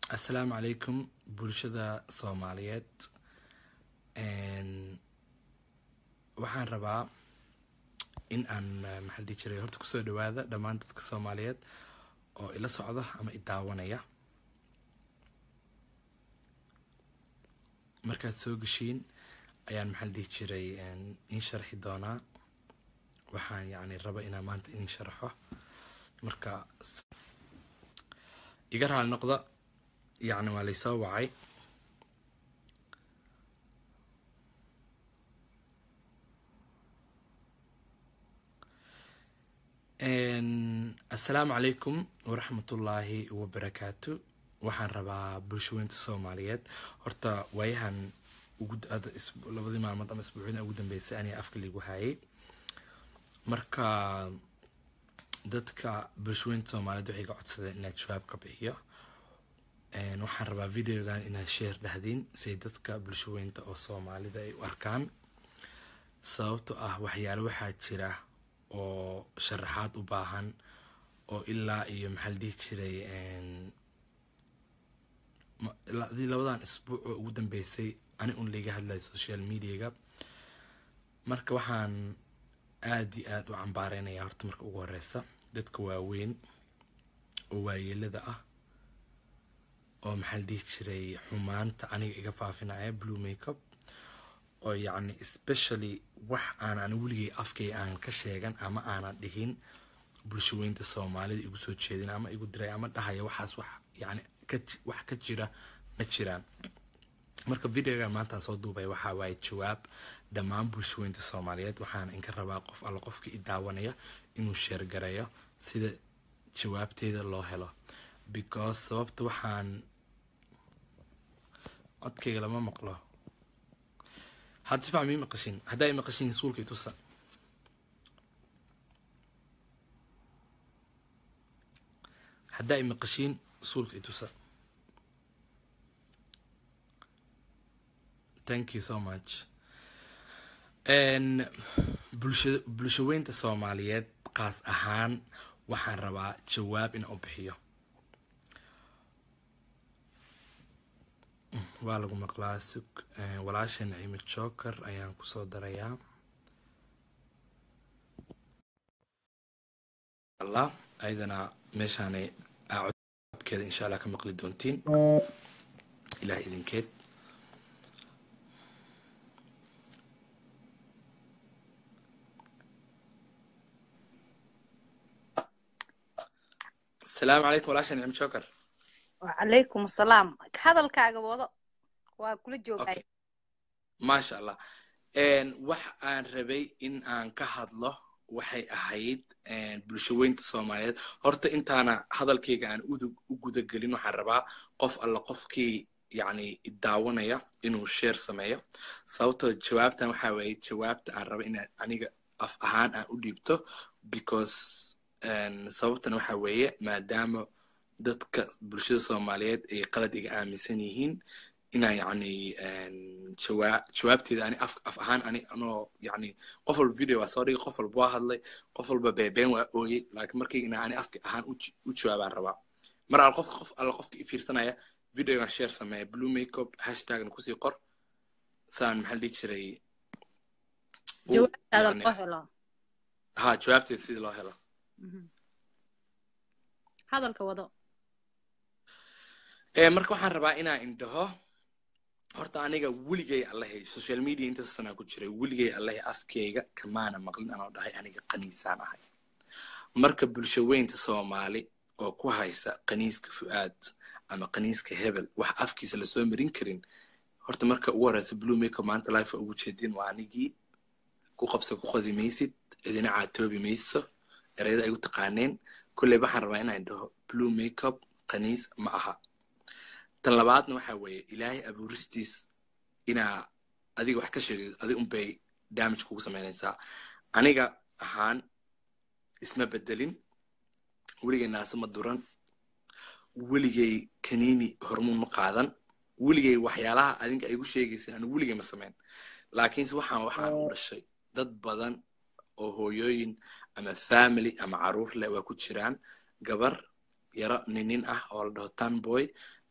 assalaamu calaykum bulshada soomaaliyeed waxaan rabaa in aan maxaa dhihi jiray horta kusoo dhawaada dhammaan dadka soomaaliyeed oo ila socda ama i daawanaya markaad soo geshiin ayaan maxaa dhihi jiray in sharxi doonaa waxaan yacni raba inaan maanta idin sharxo marka iga raali noqda yacni waa laysoo wacay assalaamu calaykum waraxmatullaahi wabarakaatu waxaan rabaa bulshaweynta soomaaliyeed horta waayahan ugu labadii maalmood ama isbuucyada ugu dambeysay aniga afka liigu hayay marka dadka bulshaweynta soomaaliyeed waxay ga codsadeen inaad jawaab ka bixiyo waxaan rabaa videogan inaad sheer dhahdiin siay dadka bulshaweynta oo soomaalida ay u arkaan sababto ah waxyaale waxaa jira oo sharaxaad u baahan oo ilaa iyo maxaa la dhihi jiray adii labadan isbuuc oo ugu dambeysay ani un laiga hadlayo social mediaga marka waxaan aada iyo aada u cambaareynaya horta marka ugu horeysa dadka waaweyn oo waayeelada ah oo maxaa la dhihi jiray xumaanta aniga iga faafinaya blue makeup oo yacni especially wax aanan weligay afkay aan ka sheegan ama aanan dhihin bulshaweynta soomaalida igu soo jeedin ama igu diray ama dhahaya waxaas wax yani wax ka jira ma jiraan marka videogan maantaan soo duubay waxaa waaye jawaab dhammaan bulshaweynta soomaaliyeed waxaana inka rabaa qof alla qofka i daawanaya inuu sheergareeyo sida jawaabteeda loo helo because sababta waxaan codkayga lama maqlo hadda si fican mii maqashin haddaa i maqashin suulka i tusa haddaa i maqashiin suulka i tusa thank you so much bulsha bulshaweynta soomaaliyeed qaas ahaan waxaan rabaa jawaab in u bixiyo waa lagu maqlaa sug walaasha nacimi joker ayaan kusoo darayaa allah ayadana meeshaanay codkeeda insha allah ka maqli doontiin ilaah idinkeed asalaamu calaykum walaasha nacimi joker wacalaykum asalaam hadalkaaga wado waa kula joogay maasha allah wax aan rabay in aan ka hadlo waxay ahayd bulshaweynta soomaaliyeed horta intaana hadalkayga aan u gudagelin waxaan rabaa qof alla qofkii yacni daawanaya inuu sheer sameeyo sababtoo jawaabtan waxaa weeye jawaabta aan raba inaan aniga af ahaan aan u dhiibto because sababtan waxaa weeye maadaama dadka bulshada soomaaliyeed ay qalad iga aaminsan yihiin inaa yacni jawaabteeda ani af af ahaan ani anoo yacni qof walba video waa soo dhigay qof walba waa hadlay qof walba beebeen waa ooyey laakiin markayga inaa ani afka ahaan u jawaabaan rabaa mar al qofka qof alla qofka i fiirsanaya videogan share sameeya blue makeup hashtagna kusii qor saan maxaa dhihi jiray jawaabtaada loo helo ha jawaabteeda sidii loo helo hadalka wado marka waxaan rabaa inaan indhaho horta aniga weligay allahay social media intaas sanaa ku jiray weligay allahay afkeyga kamaana maqlin anoo dhahay aniga qaniisaan ahay marka bulshaweynta soomaali oo ku haysa qaniiska fu'aad ama qaniiska hebel wax afkiisa lasoo marin karin horta marka ugu horeysa blue makeup maanta life ugu jeedin waa anigii ku qabsa ku qodi maysid cidina caatoobi mayso ereyada ay u taqaaneen kolley waxaan rabaa inaan dhaho blue makeup qaniis ma aha tan labaadna waxa weeye ilaahay abuuristiis inaa adiga wax ka sheegay adig unbay damage kugu samaynaysaa aniga ahaan isma bedelin weligay naase ma duran weligay kaniini hormuun ma qaadan weligay waxyaalaha adinka ay gu sheegaysa anu weligay ma samayn laakiinse waxaan waxaan u dhashay dad badan oo hooyooyin ama family ama caruur leh waa ku jiraan gabar yaro ninin ah oo la dhaho tanboy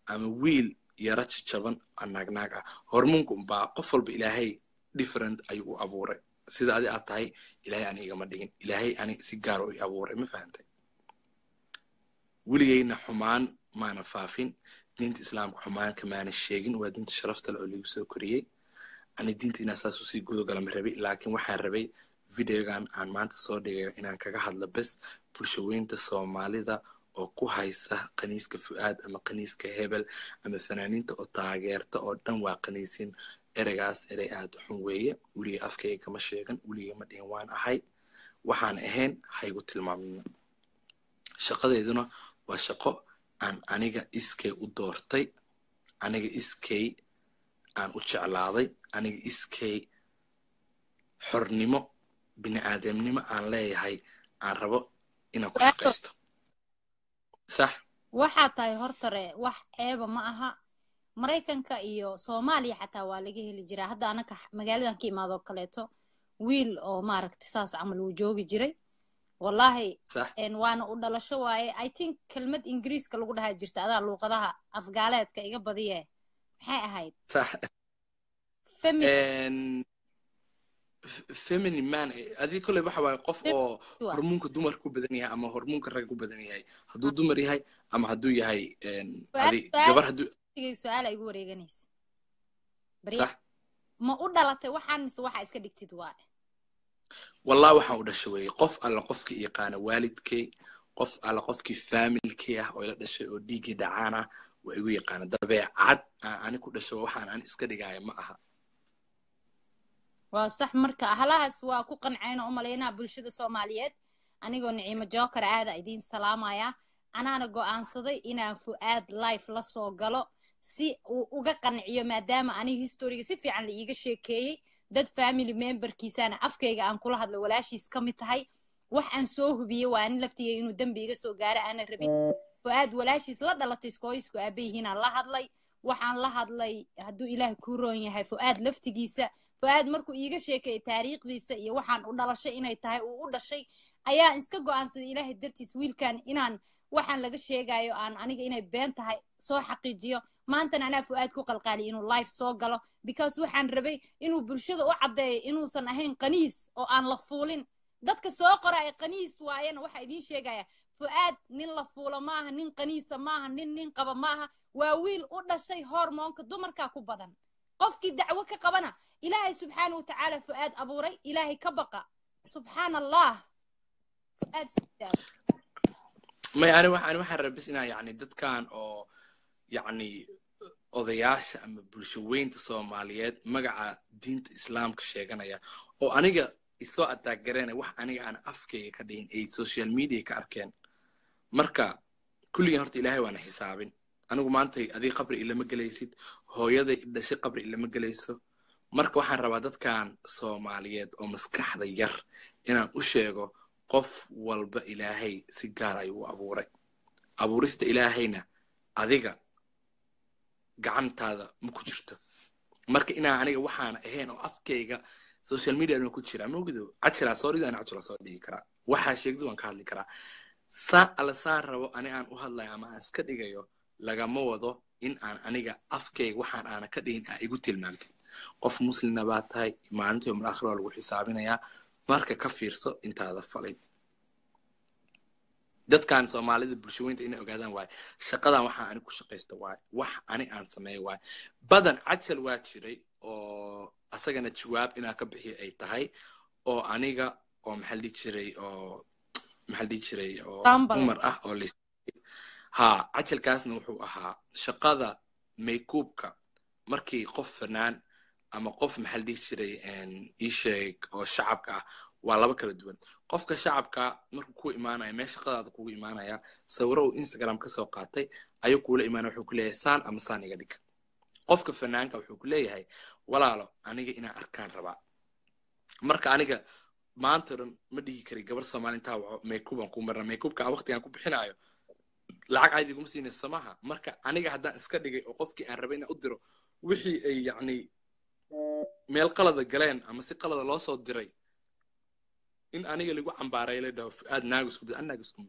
ama wiil yaro jajaban naagnaag ah hormoonka umbaa qof walba ilaahay different ayuu u abuuray sida adi aad tahay ilaahay ani igama dhigin ilaahay ani si gaaro i abuuray ma fahantay weligeyna xumaan maana faafin diinta islaamka xumaan kamaana sheegin waa diinta sharafta le oo lagu soo koriyey ani diinta inaan saas usii gudogala ma rabay laakiin waxaan rabay videogan aan maanta soo dhigayo inaan kaga hadlo bes bulshaweynta soomaalida oo ku haysa kaniiska fu'aad ama kaniiska hebel ama fanaaniinta oo taageerta oo dhan waa kaniisin ereygaas erey aad xun weeye weligay afkayga kama sheegan weligay ma dhihin waan ahay waxaan ahayn haygu tilmaamina shaqadeyduna waa shaqo aan aniga iskay u doortay aniga iskay aan u jeclaaday aniga iskay xornimo bini aadamnimo aan leeyahay aan rabo inaan ku shaqaysto sax waxaa tahay hortare wax ceeba ma aha maraykanka iyo soomaaliya xataa waa laga heli jiraa hadda anaka magaaladan ka imaadoo kaleeto wiil oo maaragta saas camal uu joogi jiray wallahi waana u dhalasho waaye i think kelmad ingiriiska lagu dhahaa jirta adaa luuqadaha afgaaleedka iga badiye maxay ahayd femini man adii kolley waxa waaye qof oo hormoonka dumar ku badan yahay ama hormoonka rag ku badan yahay hadduu dumar yahay ama hadduu yahay gabar hadduu su-aala igu wareeganaysa ma u dhalatay waxaan mise waxa iska dhigtid waaye wallah waxaan u dhashay weeye qof alla qofkii yaqaana waalidkay qof alla qofkii faamilkii ah oo ila dhashay oo dhiiggii dhacaan ah waa igu yaqaana dabeecad aan ani ku dhasho waxaan ani iska dhigaayo ma aha waa sax marka halahaas waa ku qancayna u malaynaa bulshada soomaaliyeed anigoo niciimo jookar aada idiin salaamaya anaana go'aansaday inaan fu'aad life la soo galo si uu uga qanciyo maadaama aniga historiga si fiican la iiga sheekeeyey dad family memberkiisana afkayga aan kula hadlo walaashiis ka mid tahay wax aan soo hubiyey waa ani laftigay inuu dembi iga soo gaaro aanan rabin fu'aad walaashiis la dhalatay iskooyisku aabayihiinaan la hadlay waxaan la hadlay hadduu ilaahay kuu roon yahay fu'aad laftigiisa fu'aad markuu iiga sheekeeyey taariikhdiisa iyo waxaan u dhalashay inay tahay uu u dhashay ayaa iska go'aansaday ilaahay dartiis wiilkan inaan waxaan laga sheegayo aan aniga inay been tahay soo xaqiijiyo maantana anaa fu'aad ku qalqaaliy inuu life soo galo because waxaan rabay inuu bulshada u caddeeyo inuusan ahayn qaniis oo aan la fuulin dadka soo qoraya qaniis waayana waxaa idiin sheegaya fu'aad nin la fuulo maaha nin qaniisa maaha nin nin qaba maaha waa wiil u dhashay hormoonka dumarkaa ku badan qofkii dacwo ka qabana ilaahay subxaana wa tacaala fu'aad abuuray ilaahay ka baqa subxaan allah fu'aad may ani waxaan waxaan rabis inaa yacni dadkan oo yacni odayaasha ama bulshaweynta soomaaliyeed magaca diinta islaamka sheeganaya oo aniga isoo ataaggareena wax aniga aan afkayga ka dhihin ay social media ka arkeen marka kulligan horta ilaahay waana xisaabin anigu maanta adiga qabri ilama gelaysid hooyaday dhashay qabri ilama gelayso marka waxaan rabaa dadkan soomaaliyeed oo maskaxda yar inaan u sheego qof walba ilaahay si gaar ayuu u abuuray abuurista ilaahayna adiga gacantaada ma ku jirto marka inaan aniga waxaana ahayn oo afkayga social media ku jira maogdo cajilaa soo dhigo ana cajila soo dhigi karaa waxaa sheegdu waan ka hadli karaa saa alla saa rabo ani aan u hadlayo ama aan iska dhigayo lagama wado in aan aniga afkayga waxaan aana ka dhigin aa igu tilmaamtid qof muslimna baa tahay maalinta yomul akhir waa lagu xisaabinayaa marka ka fiirso intaada falin dadkan soomaalida bulshaweynta inay ogaadaan waaye shaqadan waxaa ani ku shaqaysta waaye wax ani aan sameeyo waaye badan cajal waa jiray oo asagana jawaab inaan ka bixiyo ay tahay oo aniga oo maxaa dhihi jiray oo maxaa dhihi jiray oo dumar ah oo lis ha cajalkaasna wuxuu ahaa shaqada maykuubka markii qof fanaan ama qof maxaa la dhihi jiray isheeg oo shacabka ah waa laba kala duwan qofka shacabka markuu ku imaanaya meel shaqadaada kugu imaanaya sawiro uu instagram ka soo qaatay ayuu kuula imaanaya wuxuu ku leeyahay saan ama saan iga dhig qofka fanaanka wuxuu ku leeyahay walaalo aniga inaan arkaan rabaa marka aniga maanta dhan ma dhigi kari gabar soomaali intaa waco maykuubaan ku marna maykuubka aan waqtigaan ku bixinayo lacag cayd iguma siinayso samaha marka aniga haddaan iska dhigay oo qofkii aan rabay inaan u diro wixii ay yacni meel qalada galeen ama si qalada loo soo diray in aniga lagu cambaaray la dhaho fu'aad naagu isku bedel an naagu isku bedelin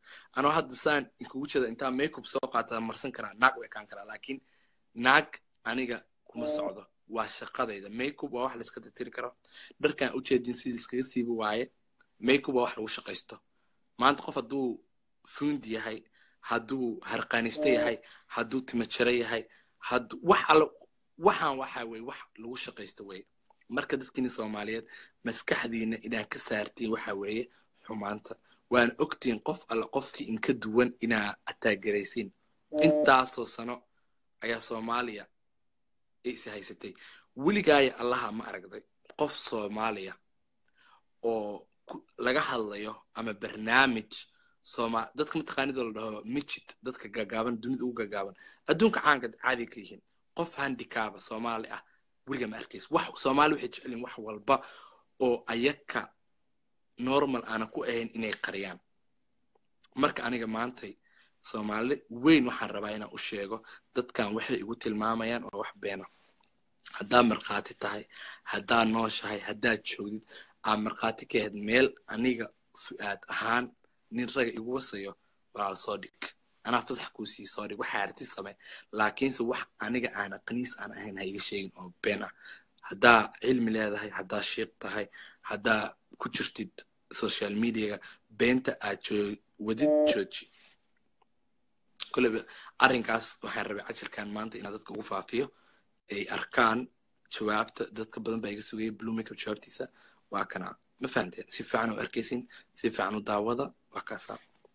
anoo hadda saan inkugu jeeda intaa makeup soo qaataa marsan karaa naag u ekaan karaa laakiin naag aniga kuma socdo waa shaqadayda makeup waa wax la iska tirtiri karo dharkaan ujeedin sidii liskaga siibi waaye makeup waa wax lagu shaqaysto maanta qof hadduu fuundi yahay hadduu harqaaniste yahay hadduu timajaro yahay hadduu wax alla waxaan waxa weye wax lagu shaqaysto weye marka dadkiina soomaaliyeed maskaxdiina inaan ka saartiin waxa weeye xumaanta waana ogtiin qof alla qofkii inka duwan inaa ataagaraysiin intaasoo sano ayaa soomaaliya is haysatay weligaaya allaha ma aragday qof soomaaliya oo laga hadlayo ama barnaamij sooma dadka mataqaanidoo la dhaho mijid dadka gagaaban dunida ugu gagaaban adduunka caanka caadi ka yihiin qof handicaba soomaali ah weliga ma arkays wax soomaali waxay jecelyihin wax walba oo ayaka normal aanan ku ahayn inay qariyaan marka aniga maantay soomaali weyn waxaan rabaa inaan u sheego dadkan waxay igu tilmaamayaan waa wax beena haddaa markhaati tahay haddaa nooshahay haddaad joogdid aad markhaati ka ahayd meel aniga fu'aad ahaan nin raga igu wasayo walaal soo dhig anaa fasax kuu sii soo dhig waxaa arti samey laakiinse wax aniga aan aqniis aan ahayn ha iga sheegin oo been ah haddaa cilmi leedahay haddaa shiiq tahay haddaa ku jirtid social mediaga beenta aad wadid jooji koleba arrinkaas waxaan rabay cajirkan maanta inaan dadka ugu faafiyo ay arkaan jawaabta dadka badan baa iga sugayay blue makeup jawaabtiisa waa kana ma fahanteen si fiican u arkaysin si fiican u daawada waa kaasaa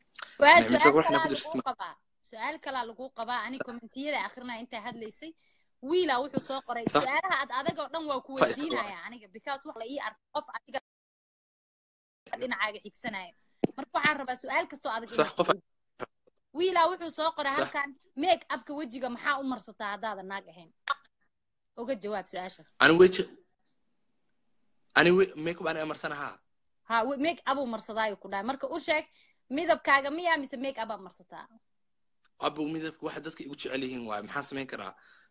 su-aal kalaa lagu qabaa ani kommentiyada akrinaya intaa hadlaysay wiila wuxuu soo qoray su-aalaha ad adag oo dhan waa ku weydiinaya aniga because wax la ii arko qof adiga dhinacaaga xigsanayo marka waxaan rabaa su-aal kastoo adag wiila wuxuu soo qoray halkan make upka wejiga maxaa u marsataa haddaadan naag ahayn uga jawaab su-aashaas ani weji ani makeup ani amarsanahaa ha make up uu marsadaayo ku dhahay marka u sheeg midabkaaga miyaa mise make up aa marsataa abu midabka waxa dadka igu jecel yihiin waaye maxaan samayn karaa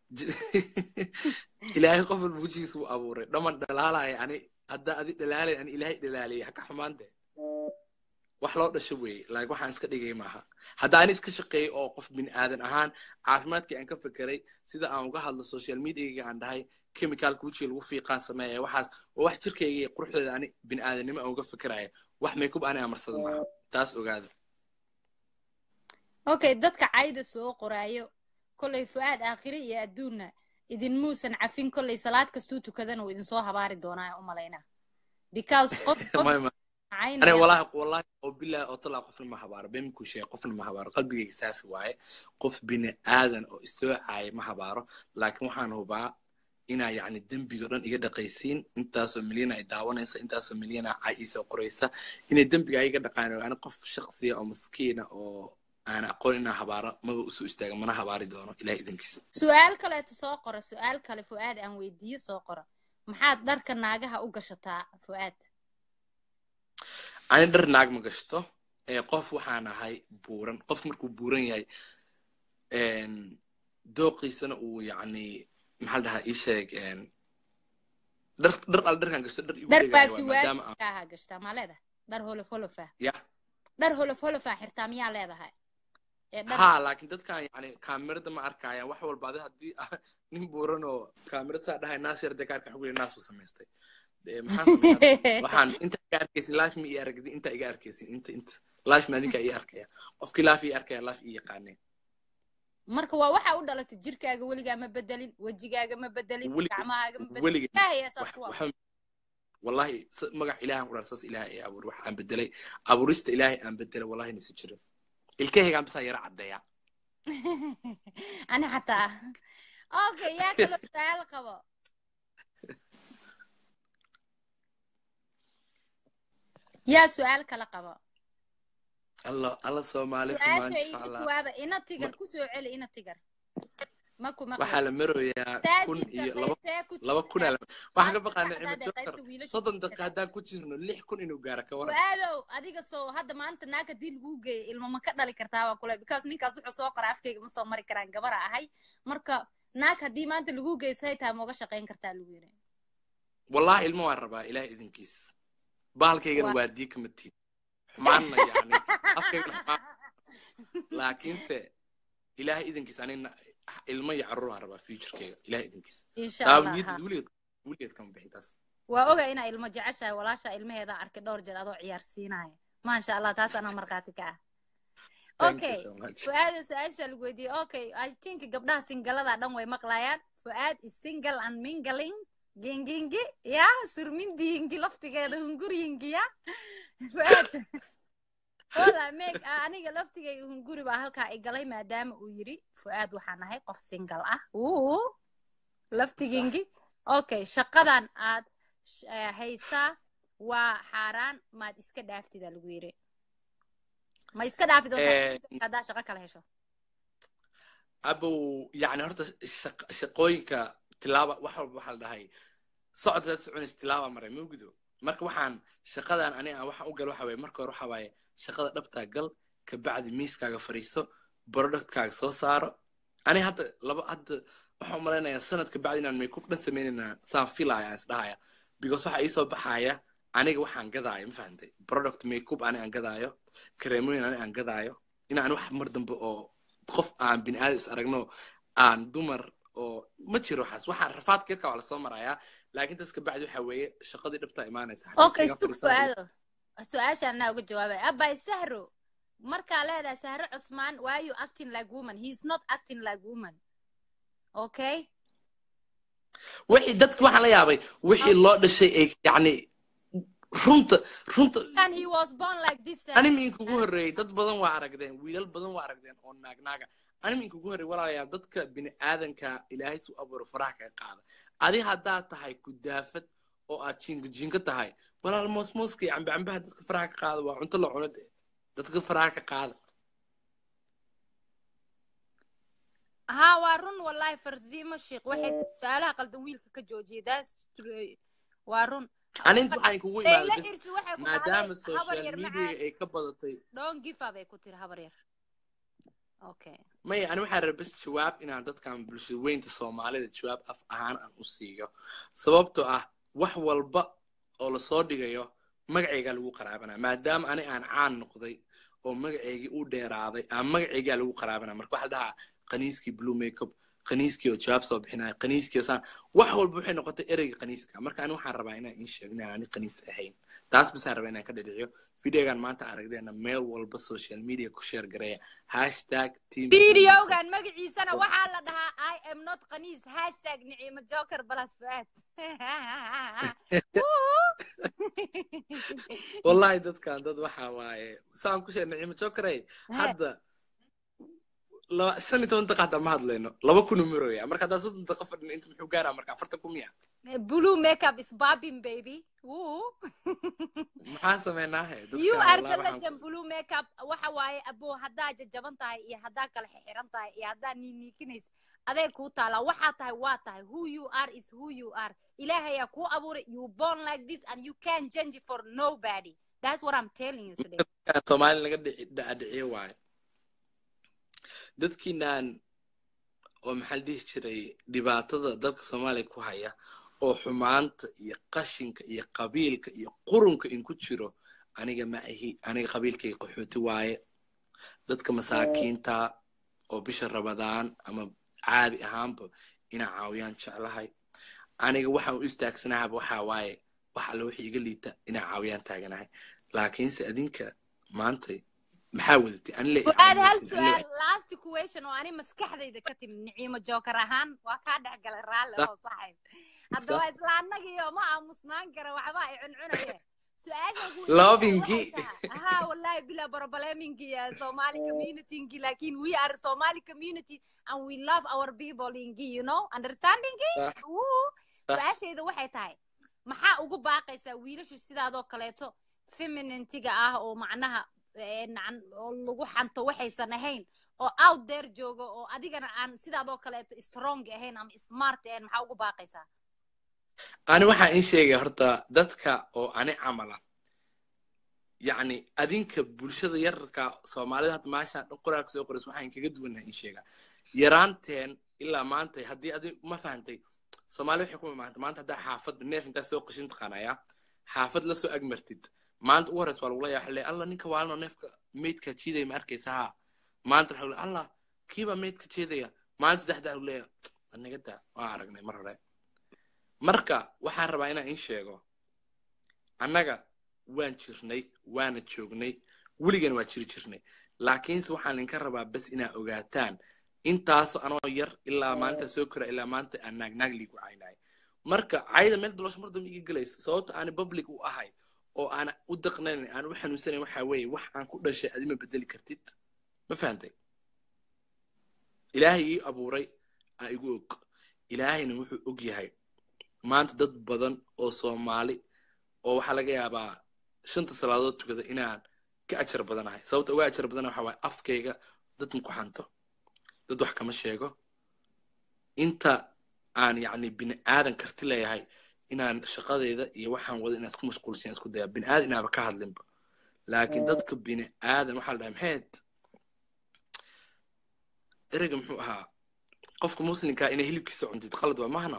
ilaahay qof walba wejigiisa wuu abuuray dhaman dhalaalaya ani haddaa adi dhalaalay ani ilaahay dhalaaliyay haka xumaante wax loo dhasho weeye laakiin waxaan iska dhigay maaha hadda ani iska shaqeeyay oo qof bini aadan ahaan caafimaadkii aan ka fekeray sida aan uga hadlo social mediaga aan dhahay chemicalka wejiga lagu fiiqaan sameeya waxaas oo wax jirkayga iyo quruxdeeda ani bini aadanimo aan uga fekeraya wax makeup ani amarsada maaha taas ogaada okay dadka cayda soo qoraayo kollay fu'aad aakhire iyo adduunna idinmuusan cafin kollay salaad kastuu tukadana uu idinsoo habaari doonaa u malaynaa because qof أنا والله والله وبالله أطلع قفل ما هبار بيمكو شيء قفل ما هبار قلبي سافي واي قف بين آذن أو استوى عاي ما هباره لكن وحان هو بقى إنا يعني الدم بيقولون إيه دقيسين أنت سملينا إدعوانا أنت سملينا عايسة وقريسة إن الدم بيقى دقانا أنا قف شخصية أو مسكينة أو أنا أقول إنها هبارة ما بقصو استاغ ما هباري دونه إلى إذن كيس سؤال كلا تسوقر سؤال كلا فؤاد أن ويدي سوقر محاد دارك الناقها أقشتا فؤاد ani dhar naag ma gashto qof waxaan ahay buuran qof markuu buuran yahay dooqiisana uu yani maxaa la dhahaa ii sheeg dhar dhar al dharkaan gashto dhar igu dhar baafiwaadkaaha gashtaa maa leedahay dhar holof holofa ya dhar holof holofa xirtaa miyaa leedahay ha laakiin dadkan yani kaamirada ma arkayaan wax walba adi haddii nin buuran oo kaamirad saa dhahay naas yar dee kaarka xuguli naas uu samaystay waxaan inta iga arkaysin life ma ii aragdi inta iga arkaysin inta inta life ma adinka ii arkaya qofkii life ii arkaya life ii yaqaaneen marka waa waxa u dhalatay jirkaaga weligaa ma bedelin wejigaaga ma bedelin gacmahaaga ma bedelin wallahi magac ilaahan qudhaar saas ilaahay ay abuur wax aan bedelay abuurista ilaahay aan bedelay wallahi nasi jirin ilkahaygaan bisaa yara caddeeya ani xataa okay yaa kaloo su-aal qabo yaa su-aal kala qabo alla alla soomaali su-aashawaaba ina tigar kusoo celi ina tigar maku waxaa la maroyaa kun iyo laba kuna waxaan ka baqaana cimajokar soddon daqiiqa haddaan ku jirno lix kun inuu gaaro ka waran waadow adiga soo hadda maanta naag haddii lagu geeyo ilmo ma ka dhali kartaa waa kule because ninkaas wuxuu soo qora afkayga ma soo mari karaan gabara ahay marka naag haddii maanta lagu geeyo say tahay ma uga shaqayn kartaa lagu yiri wallahi ilmo waan rabaa ilaah idinkiis bahalkaygana waa dii kama tiid xumaanna yani afkaygana xumaan laakiinse ilaahay idankiis anina ilmo iyo carruur aan rabaa futurekeyga ilaahay idankiis insha taa allah niyaddeed ha. weligeed weligeed kama bixin taas waa oga inaa ilmo jeceshahay walaasha ilmaheeda arkay dhowr jeer adoo ciyaarsiinaya maasha allah taas anaa markhaati ka ah Thank you okay so much. fu'aada su-aasha lagu weydiiyey okay i think gabdhaha singalada dhan way maqlayaan fu'aad is single and mingling gingingi ya surmindiingi laftigeeda hunguryingi ya fu'aad wala meg aniga laftigayga hunguri baa halkaa igalay maadaama uu yidhi fu'aad waxaan ahay qof single ah uu laftigingi okay shaqadan aad sh- eh, haysaa waa xaaraan maad iska dhaaftida lagu yidhi ma iska dhaafid oo Eh, haddaa shaqo kala hesho abow yani horta shaq- shaqooyinka tilaaba wax walba waxaa la dhahay socod dad soconays tilaaba maray ma gudo marka waxaan shaqadan ani aan waxaan u gal waxa waye marka hore waxa waaye shaqada dhabtaa gal kabacdi miiskaaga fadhiiso productkaaga soo saaro ani hadda laba hadda waxaan umalaynayaa sanad kabacdi inaan makeup dhan samaynayna saan filaya aan isdhahaya because waxa iisoo baxaya aniga waxaan gadaayo ma fahantay product makeup ani aan gadaayo kareemooyin ani aan gadaayo inaan wax mar dambe oo qof aan bini aadam is aragno aan dumar oo ma jiro waxaas waxaan rafaadka yarka waa lasoo marayaa laakiin tas kabacdi waxa weeye shaqadii dhabtaa imaanaysa okay stug fu'aado su-aashaan anaa uga jawaabay abay sahro markaa leedahay sahro cusmaan why you acting like woman he is not acting like woman okay wixii dadki waxaan la yaabay wixii loo dhashay ay yani runta runta and he was born like this Sahro. animinka ugu horreeyey dad badan waa aragdeen wiilal badan waa aragdeen oo naagnaaga animinka ugu horreeyey walaalayaal dadka bini aadanka ilaahay su abuuro faraha kaga qaada adi haddaad tahay kudaafad oo aad jinka jinka tahay walaal moosmooska iyo cambe cambaha dadka faraha ka qaada waa cunto la cuno dee dadka faraha ka qaada ها waa run wallahi farsiimo sheekh waxay su'aalaha qaldan wiilka ka joojiyay that's true. waa run ani inta waxaan kugu Leila imaaday bes Irsi waxay ku maadaama dhahday habar social yar media macaan ay ka badatay don't give up ay ku tiri habar yar okay maya ani waxaan rabay bes jawaab inaan dadkan bulshada weynta soomaalida jawaab af ahaan aan u siiyo sababtoo ah wax walba oo lasoo dhigayo magacaygaa lagu qaraabanaya maadaama ani aan caan noqday oo magacaygii u dheeraaday aan magacaygaa lagu qaraabanaya marka waxaa la dhahaa qaniiskii blue makeup qaniiskii oo jawaab soo bixinaya qaniiskii oo saan wax walba waxay noqotay ereyga qaniiska marka ani waxaan rabaa inaan iin sheego inaan ani qaniis ahayn taas basaan rabaa inaan ka dhadhiciyo videogan maanta aragdeena meel walba social media ku sheer gareeya hashtag team videogan magaciisana waxaa la dhahaa i am not qaniis hashtag nicimo joker balas fuaad wallahi dadkan dad waxa waaye saan ku sheeg nicimo jokerey hadda laba shan iyo toban daqiiqa hataa ma hadlayno laba kun u marooya marka haddaa soddon daqiiqa fadhin inta muxuu gaaraa marka afartan kun miya blue makeup is bobbing baby Woo. maxaa sameynaahe you are the legend blue makeup waxa waaye abo haddaa jajaban tahay iyo haddaa kala xixiran tahay iyo haddaa niiniikinaysa aday kuu taalaa waxaa tahay waa tahay who you are is who you are ilaahayaa kuu abuuray you born like this and you can change for nobody that's what i'm telling you today soomaali laga dhici- dhacdhiciyo waaye dadkiinaan oo maxaa la dhihi jiray dhibaatada dalka soomaaliya ku haya oo xumaanta iyo qashinka iyo qabiilka iyo qurunka in ku jiro aniga ma ahi aniga qabiilkayga qaxooti waaye dadka masaakiinta oo bisha rabadaan ama caadi ahaanba inaa caawiyaan jeclahay aniga waxaan u istaagsanahaba waxaa waaye wax alle wixii iga liita inaa caawiyaan taaganahay laakiinse adinka maantay maxaa wadatay ani le fuaad hal su'aal last question oo ani maskaxdayda ka timid niciimo joker ahaan waa kaa dhex galay raalli oo saaxiib hadda waa isla annagiyo ma aamusnaan kara waxba ay cuncunaye su-aasha ugu weyn Loving-gi. waxay tahay- haa wallahi bila problemingi somali community lakin we are somali community and we love our people ingi you know understanding Sax. Woo. Sax. su-aashayda waxay tahay maxaa ugu baaqaysaa wiilashu sidaadoo kaleeto feminentiga ah oo macnaha eh, nacan oo lagu xanto waxaysan ahayn oo out there jooga oo adigana aan sidaadoo kaleeto strong ahayn ama smart ahayn maxaa ugu baaqaysaa ani waxaa in sheegaya horta dadka oo ani camala yacni adinka bulshada yararka soomaalida hadda maashaan dhan qoraalka soo qorays waxaan kaga duwannahay in sheega yaraanteen ilaa maanta haddii adi ma fahantay soomaali waxay ku maanta maanta haddaa xaafadda neef intaa soo qashin taqaanaya xaafad lasoo agmartid maanta ugu horeysa waa lagula yaa xilay alla ninka waalino neefka meydka jiidaya ma arkaysa haa maanta waxaa leeyahay allah kiibaa meydka jeedaya maalin saddexdaa lagu leeyahay anaga daa waan aragnay mar hore marka waxaan rabaa inaan in sheego annaga waan jirnay waana joognay weligana waa jiri jirnay laakiinse waxaan idinka rabaa bes inaa ogaataan intaasoo anoo yar ilaa maalinta soo kora ilaa maanta aan naagnaag liigu caynahay marka cayda meel daloosho mar dambe iga gelaysa sababta aani public u ahay oo aana u daqnayn aan u xanuunsanayn waxaa weeye wax aan ku dhashay adima bedeli kartid ma fahantay ilaahay ii abuuray aa igu og ilaahayna wuxuu og yahay maanta dad badan oo soomaali oo waxaa laga yaabaa shanta salaadood tukada inaan ka ajar badanahay sababta uga ajar badana waxa waaye afkayga dad ma ku xanto dad wax kama sheego inta aan yacni bini aadan karti leeyahay inaan shaqadeyda iyo waxaan wada inaan isku mashquulsiyan isku daya bini aadan inaaba ka hadlinba laakiin dadka bini aadan waxaa la dhahay maxayd ereyga muxuu ahaa qofka muslimkaa inay hilibkiisa cuntid qalad waa mahna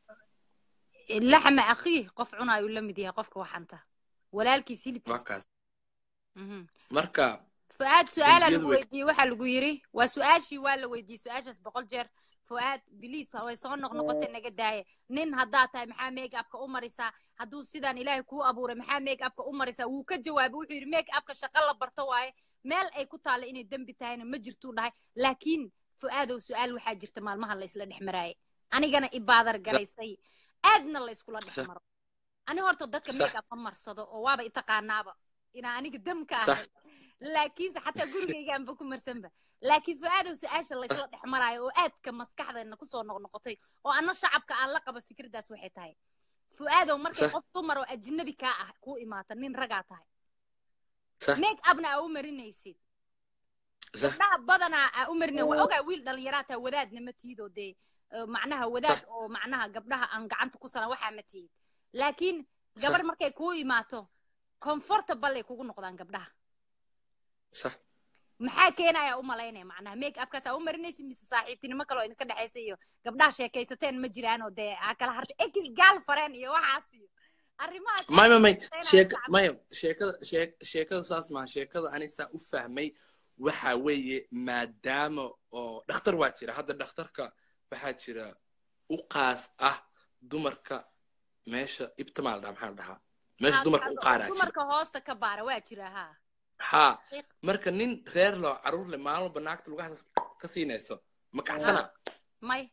laxma akhiih qof cunaayu la mid yahay qofka waxanta walaalkiis waa hilibkiisa kaas Mhm. marka fu'aad su-aalaa dembiyadu lagu way weydiiyey waxaa lagu yiri waa su-aashii waa la weydiiyey su-aashaas boqol jeer fu'aad biliis way soo noqnoqotay naga daaya nin haddaad tahay maxaa make upka u marisaa hadduu sidaan ilaahay kuu abuuray maxaa make upka u marisaa wuu ka jawaabay wuxuu yidhi make upka shaqo la barto waaye meel ay ku taalla inay dembi tahayna ma jirtuu dhahay laakiin fu'aadow su-aal waxaa jirta maalmaha la isla dhex maraayay anigana ibaadar galaysay aadna la iskula dhex Sax. maro ani horta dadka Sax. make up ma marsado oo waaba itaqaanaaba inaa aniga demka Sax. ahay laakiinse xataa gurigaygaanba ku marsanba laakiin fu'aadow su-aasha laysla dhex maraayo oo aadka maskaxdeena kusoo noqnoqotay oo anna shacabka aan la qaba fikraddaas waxay tahay fu'aadow markay Sax. qof dumar oo ajnabi kaa ah kuu imaata nin ragaa tahay sax make upna aa u marinaysid sax gabdhaha badanaa aa u marina waa ogaa wiil dhalinyaraa taa wadaadna ma tiidoo dee eh, macnaha wadaad Sax. oo macnaha gabdhaha aan gacanta ku saran waxaa ma tihid laakiin gabar markay kuu imaato comfortable ay kugu noqdaan gabdhaha sax maxaa keenaya u malaynaya macnaha make upkaas aa u marinaysid mise saaxiibtinimo kaloo idinka dhexaysa iyo gabdhaha sheekaysateen ma jiraan oo dee aa kala hartay ekis gaal fareen iyo waxaas iyo arrimahaas may may may Inay sheeka shacabka- maya sheekada sheek- sheekada saas maaha sheekada ani saa u fahmay waxa weeye maadaama oo dhakhtar waa jira hadda dhakhtarka waxaa jira u qaas ah dumarka meesha ibtimaa la dhaha maxaa la dhahaa meesha dumarka u qaaraa jira dumarka hoosta ka baara waa jira ha haa marka nin reer loo caruur leh maalin walba naagta lugaha ka siinayso ma kacsana may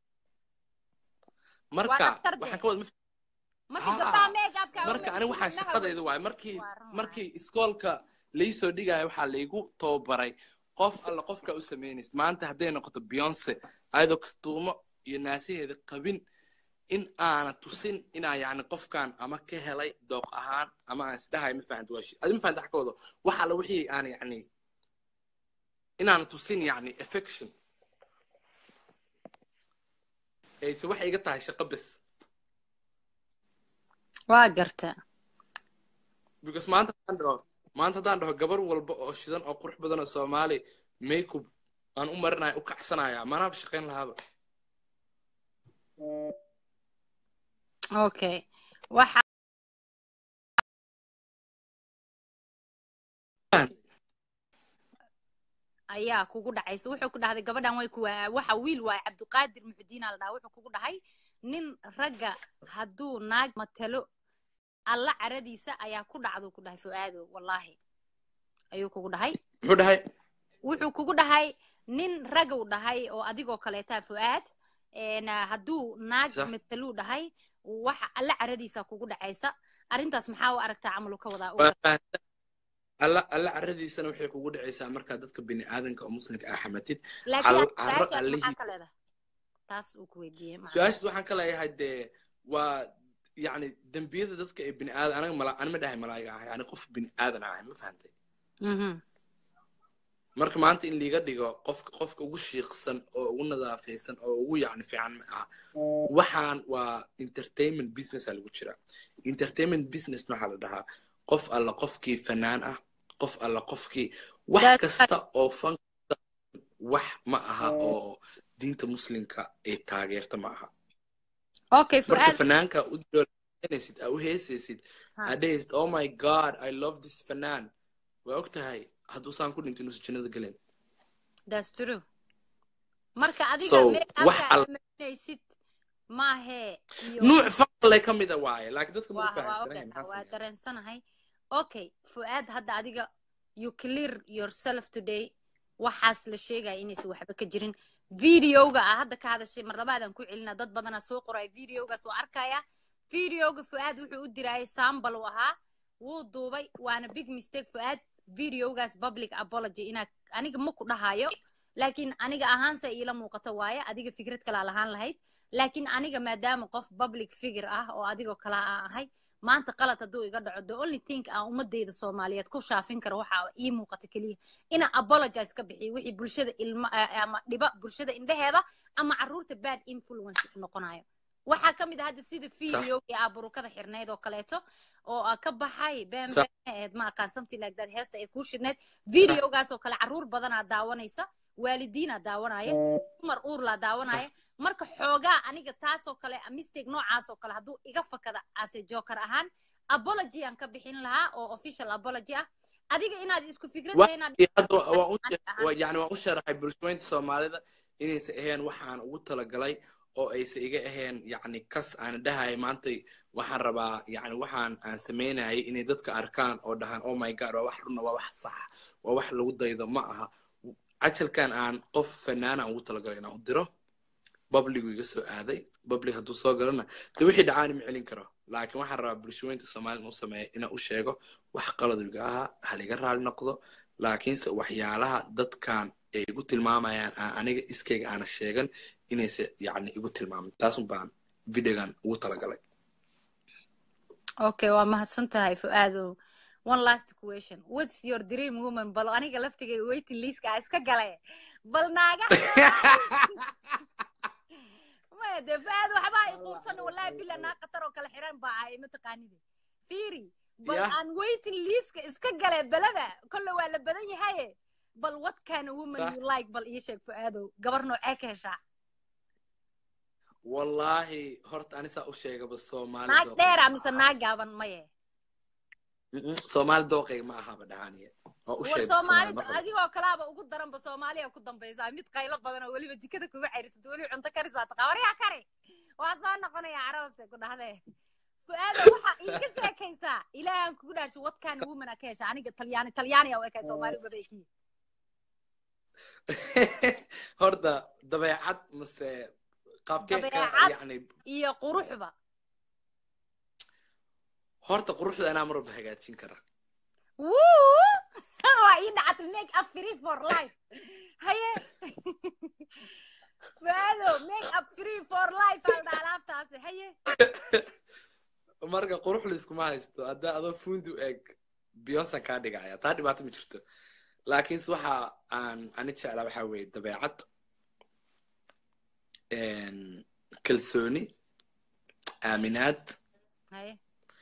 marka dhakhtar de. waxaan ka wada markii Haa. gabdhaha make upka aa u marka ani marisid, waxaan indhaha shaqadayda weysid. waaye markii Waa run markii iskoolka laisoo dhigaya waxaa laygu tababaray qof alla qofka u samaynaysa maanta hadday noqoto beyonce ayadoo kastuumo iyo naasiheeda qabin in aana tusin inaa yacni qofkan ama ka helay dooq ahaan ama aan isdhahay ma fahanti waa shi adi ma fahanti wax ka wado wax alla wixii aan yacni inaana tusin yacni affection ayse waxay iga tahay shaqo bes waa garta because maanta haddaan dhaho maanta haddaan dhaho gabar walba oo shidan oo qurux badan oo soomaali makeup aan u marinaya u kacsanaya manaaba shaqayn lahaaba okay waxa ayaa kugu dhacaysa wuxuu ku dhahday gabadhan way ku waxa wiil waaye cabdiqaadir muxudiina la dhaha wuxuu kugu dhahay nin ragga hadduu naag matalo alla caradiisa ayaa ku dhacduu ku dhahay fu'aado wallaahi ayuu kugu dhahay muxuu dhahay wuxuu kugu dhahay nin ragow dhahay oo adigoo kaleetaa fu'aad een, ah, hadduu naag Sax. mataluu dhahay waxa alla caradiisa kugu dhacaysa arrintaas maxaa u aragtaa camalu ka wadaa waa fahansan alla alla caradiisana waxay kugu dhacaysaa markaa dadka bini aadanka oo muslimka ah xamatid laakiin Cal- carro su-aashaas allihii- maxaa ka leedahay taas uu ku weydiiyey macnaha. su-aashaas waxaan ka leeyahay dee waa yacni dembiyada dadka ee bini aadan anaga mala ani ma dhahay malaa'iga ahay ani qof bini aadan ahay ma fahantay Mhm. marka maanta in liiga dhigo qofka qofka ugu shiiqsan oo ugu nadaafaysan oo ugu yacni fiican ma aha waxaan waa entertainment businessa lagu jira entertainment business waxaa la dhahaa qof alla qofkii fanaan ah qof alla qofkii wax That's kasta oo fan wax ma aha oo diinta muslimka ay taageerta ma aha okay marka fu'aad fanaanka u jiro samaynaysid aa u heesaysid Ha. aa dhehaysid oh my god i love this fanaan waa og tahay hadduusaan ku dhinto inuusan jannada gelin that's true marka adiga So, make wax upka al- amarinaysid maahee iyo nuuc faqle ka mida waaye laakiin dadka ma waa u waa fahamsanayn ogahay maxaa waa sameeya dareensanahay okay fu'aad hadda adiga you clear yourself today waxaas la sheegaya inaysan waxba ka jirin videoga ah hadda ka hadashay mar labaadaan ku celina dad badanaa soo qoraya videogaas waa arkaya videoga fu'aad wuxuu u dirayay sambal u ahaa wuu duubay waana big mistake fu'aad videogaas public apology inaa aniga ma ku dhahayo laakiin aniga ahaanse iila muuqato waaye adiga fikrad kalaa lahaan lahayd laakiin aniga maadaama qof public figure ah oo adigoo kala aan ahay maanta qalad hadduu iga dhaco the only thing aan ummadeyda soomaaliyeed ku shaafin karo waxa ii muuqata keliya inaan apologize ka bixiyo wixii bulshada ilma eh, ama dhiba bulshada indheheeda ama carruurta bad influence ku noqonayo waxaa ka mid ah hadda sida videogii aburukada xirnayd oo kaleeto oo ah ka baxay been Sax. been ahayd ma aqaan something like that heesta ay kuu shidnayd videogaas oo kale carruur badanaa daawanaysa waalidiinaa daawanaya dumar uurlaa daawanaya marka xoogaa aniga taasoo kale mistake noocaasoo kale hadduu iga fakada ase joker ahaan apology aan ka bixin lahaa oo official apology ah adiga inaad isku fikrad Waa- tahay inaad hadda waa u aniga ahaan. waa- yani waan u sharaxay bulshooyinta soomaalida inaysan ahayn waxaan ugu talagalay oo aysan iga ahayn yani kas aan dhahay maanta waxaan rabaa yani waxaan aan samaynayay inay dadka arkaan oo dhahaan oh my god waa wax runa waa wax sax waa wax lagu daydo ma aha cajalkan aan qof fanaana aan ugu talagalay inaan u diro babligu iga soo aaday bablig hadduu soo galana de wixii dhacaani ma celin karo laakiin waxaan rabaa bulshooyinta soomaalida u sameeya inaan u sheego wax qaladu iga ahaa haliga raali noqdo laakiinse waxyaalaha dadkan ay igu tilmaamayaan aan aniga iskayga aana sheegan inayse yani igu tilmaamin taasun baan videogan ugu talagalay okay waa mahadsan tahay fu'aadow one last question what's your dream woman bal aniga laftigay waiting listka a iska gale bal naaga maya dee fu'aad waxbaa i quursan wallahi bila naa qatar oo kale xiran baa ahay mataqaanide fiiri bal Yeah. aan waiting listka iska gale belada kolle waa la badan yahaye bal what kind of woman Sax. you like bal ii sheeg fu'aadow gabar noocee ka heshaa wallaahi horta anisaa u sheegaba soomaali naag dooqeyga dheera ma mise aha. naag gaaban maye Mm-mm, soomaali dooqeyga ma ahaba dhahaaniye waa u war sheegay soomaali soomaali mar rabo adigoo kalaaba ugu daranba soomaaliya ku dambaysaa mid qaylo badan oo weliba jikada kuga cayrisad weli cunto karisaa taqa waryaa kari waa soo noqonaya carabase ku dhahdee fu'aada waxaa iiga sheekaysaa ilaahan kugu dhaasho wadkaana womana ka hesha aniga talyaani talyaaniya u ekay soomaali babaykiya horta dabeecad mase qaabkee ka Dabeecad. yani iyo quruxba horta quruxda anaa mar walba hagaajin kara wuu waa ii dhacata make up free for life haye fu'aado make up free for life aldha alaabtaasi haye marka qurux layskuma haysto haddaa adoo fundi u eg beyonsan kaa dhigaya taa dhibaato ma jirto laakiinse waxa aan ani jeclaa waxaa weeye dabeecad een, kalsooni aaminaad haye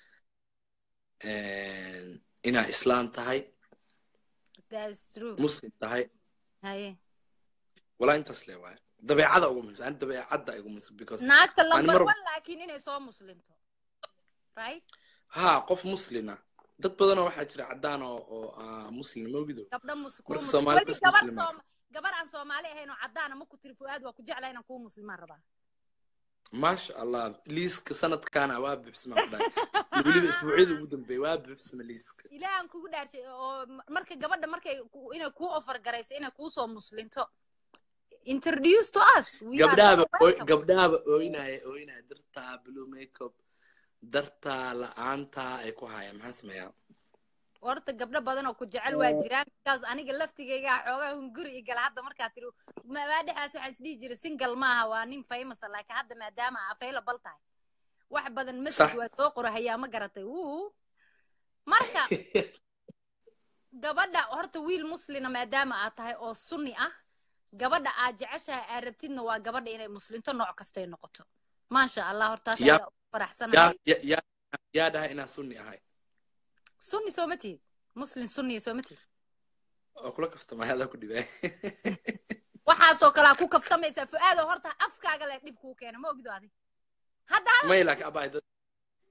een, inaa islaan tahay that's true muslim tahay haye walaa intaas le waaye dabeecada ugu muhiimsan ani dabeecadda igu muhiimsan because naagta Ani number mar- one laakiin inay soo muslimto right ha qof muslina dad badanoo waxaa jira caddaan oo oo ah, muslim ma ogido gabdha mus kuu Marka mus- Soomaali weli bas gabar muslima. soom gabar aan soomaali ahayn oo caddaana ma ku tiri fu'aad waa ku jeclaa inaan kuu muslimaan rabaa maasha allah liiska sanadkaana waa buuxsama ku dhahay weliba isbuucyada ugu dambeeya waa buuxsama liiska ilaahan kugu dhaarshay oo m- marka gabadha markay ku- inay kuu offer garayso inay kuu soo muslinto introduce to us We are gabdhahaba so ooy- welcome. gabdhahaba ooynaya ooynaya dartaa blue makeup dartaa la-aantaa ay ku hayaan maxaan sameeyaa horta gabdho badan oo ku jecel waa jiraan kaas aniga laftigaygaa xoogaa hunguri i gala hadda markaa tiri maa dhexaas waxaa isdhihi jiray single maaha waa nin famous ah, laakiin hadda maadaama available tahay wax badan message Sax. waa soo qorahayaa ma garatay wuu marka gabadha horta wiil muslina maadaama aad tahay oo sunni ah gabadha aad jeceshahay aad rabtidna waa gabadha inay muslinto nooc kastay noqoto maasha allah hortaas Ya- ayaa ugu yaa faraxsanahay ya- yaa yaa dhahay inaan sunni ahay sunni sooma tihid muslin sunniya sooma tihid oo kula kaftamay adaa ku dhibay waxaasoo kalea ku kaftamaysaa fu'aado horta afkaaga leh dhib kuu keena ma ogdo adig hadda may laakiin abaa dad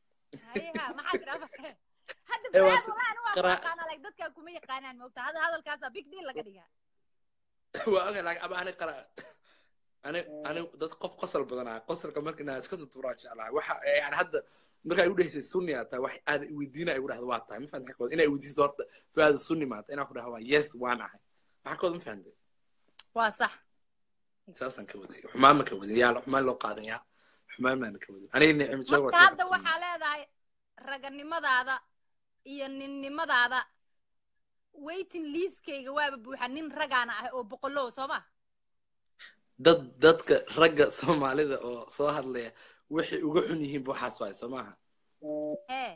hayeha maxaa tira hadda Eh, waa fuaad si- wallahi anu waa qara- aqaana like dadkaa kuma yaqaanaan moogta hada hadalkaasa big deal laga dhigaa waa ogahay laakiin aba ani qara ani ani dad qof qosol badanaa qosolka marka inaa iska tuturaa jeclahay waxa yani hadda markaa igu dhehaysay sunni aa tahay wax aad weydiina igu dhahda waa tahay ma fahamta xagkooda inaa weydiisto horta fuaada sunni maata inaa ku dhaha waa yes waan ahay xagkooda ma fahamtay waa sax saasaan ka waday xumaan ma ka wadin yaa xumaan loo qaadan yaa xumaan maana ka wadin aniga nicmo joog marka hadda waxaa leedahay raganimadaada iyo ninnimadaada waiting liiskayga waaba buuxa nin ragaana ah oo boqolow soo ma dad dadka ragga soomaalida oo soo hadlaya waxay uga xun yihiin bu waxaas waay soo maaha hee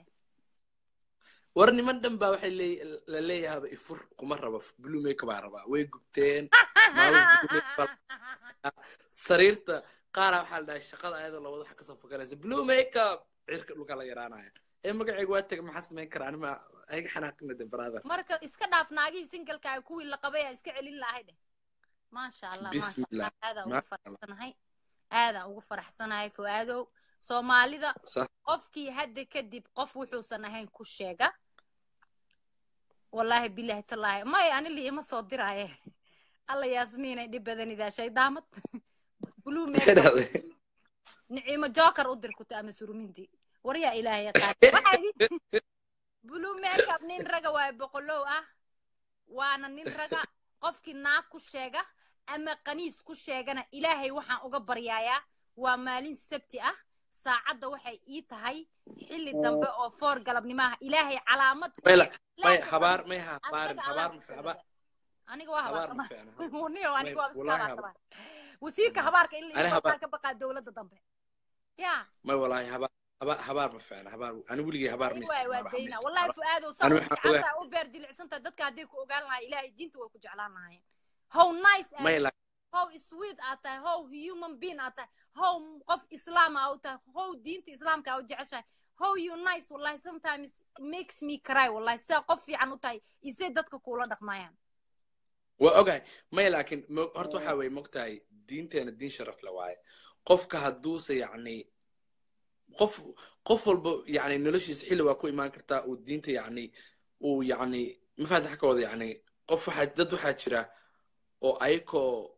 war niman dhan baa waxay leey- la leeyahaba ifur kuma raba blue make baa rabaa way gubteen maalin blue make baa- sariirta qaara waxaa la dhahay shaqada ayadoo labada waxa kasoo foganaysa blue makeup cirka dhulka la yaraanaya ee magacayga waa taga maxaa samayn karaa anima ayaga xanaaqina de brother marka iska dhaaf naagihii singalka kuwii la qabay aa iska celin lahay dheh maasha allah maasha Bismillah. allah aadaan ugu Maasha Allah. faraxsanahay aadaan ugu faraxsanahay fu'aadow soomaalida Sax. qofkii hadda kadib qof wuxuusan ahayn ku sheega wallaahi bilaahi tallaahi may ani liima soo diraaye alla yaasmiinay dhib badanidaa shaydaamad blue Maxay makeup dhahday? niciimo joker u dir kuta ama surminti waryaa ilaahay qaadi waxaa idhi blue makeup nin raga waaye boqolow ah waana nin raga qofkii naag ku sheega ama qaniis ku sheegana ilaahay waxaan uga baryaayaa waa maalin sabti ah saacadda waxay ii tahay xilli dambe oo foor galabnimaha ilaahay calaamad May la- may Laakiin habaar may ha asaga habaarin Allah habaar ku ma fi- soo habaar dega. aniga waa habaar ma habaar fiicna niyo aniga waa iska wallahi habaar wasiirka habaarka in Ani la habaar- ka baqaa dowladda dambe ya may walaahi habaar habaar habaar ma fiicna habaar ani weligay habaar ma Ani waay waa isticmaalo, dayna waxba ma wallahi isticmaalo. fu'aadow saa Ani u waxaan fiicantaa u beer jilicsantaa dadka hadday ku ogaan lahaa ilaahay diinta way ku jeclaan lahaayeen how nice aad may la how sweet aad tahay how human being aad tahay how qof islaam aa u tahay how diinta islaamka aa u jeceshahay how you nice wallahi sometimes makes me cry wallahi sidaa qof fiican u tahay isay dadka kuula dhaqmayaan waa ogahay may laakiin mo- horta waxaa weye mogtahay diinteena diin sharaf le waaye qofka hadduuse yacni qof qof walba yacni noloshiisa xilli waa ku imaan kartaa uu diinta yacni uu yacni mafaada xaka wada yacni qof waxaa dad waxaa jira oo ayakoo